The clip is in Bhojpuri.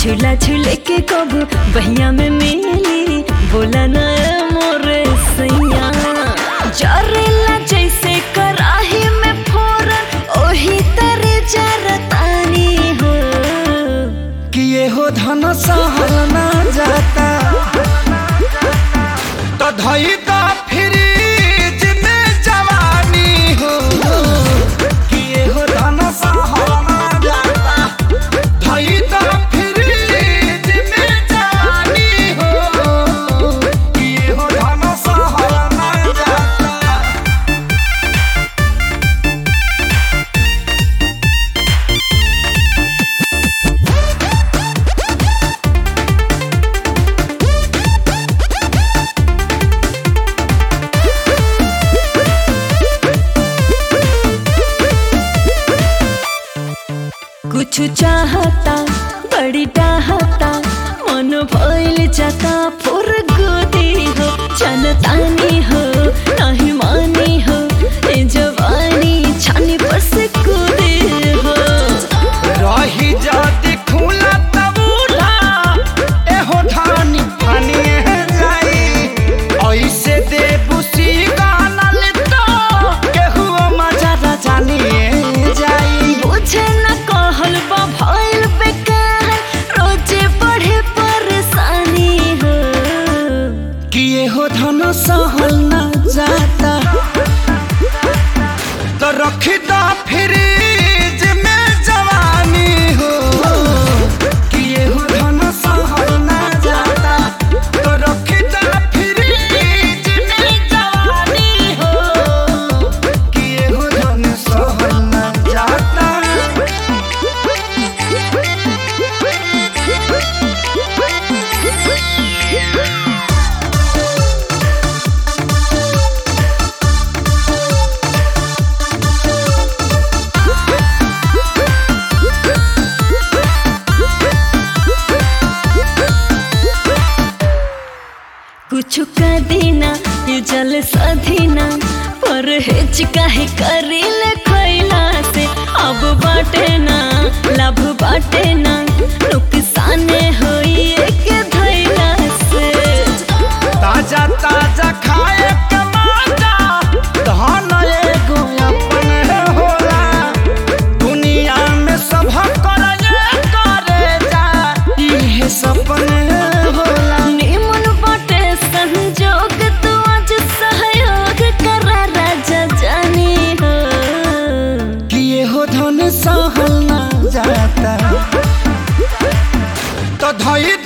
झूला झूले के कब बहिया में मिली बोला ना मोरे सैया जरेला जैसे कराही में फोरन ओही तरे जरतानी हो कि ये हो धन सहल ना जाता तो धई दा फ्रिज में जवानी हो कि ये हो धन सहल ना जाता धई दा फ्रिज में जवानी हो कि ये हो धन सहल ना जाता कुछ चाहता बड़ी चाहता मन भइल जाता फुर गोदी हो जनतानी हो नहीं मानी हो ए जवानी छानी पर से कूदे हो रही जाति खुला तब उठा एहो धानी फानी जाई ऐसे दे बुसी गानल तो केहू मजा न जानिए जाई बुझे न कहल बा भइल बेकार रोजे बढ़े परेशानी हो कि एहो धन सहल न जाता तो रखी दा फ्रिज में जवानी हो कि एहो धन सहल न जाता तो रखी दा फ्रिज में जवानी हो कि एहो धन सहल न जाता कुछ का देना ये जल सधीना पर हेच काहे करीले खैला से अब बाटे ना लाभ बाटे ना नुकसान होई एक धैला से ताजा ताजा खाए के मजा धन एगो अपन होला दुनिया में सब करे करे जा इहे सपन होला निमन बाटे संजोग तू आज सहयोग करा राजा जानी हो कि ये हो धन सहल ना जाता तो धई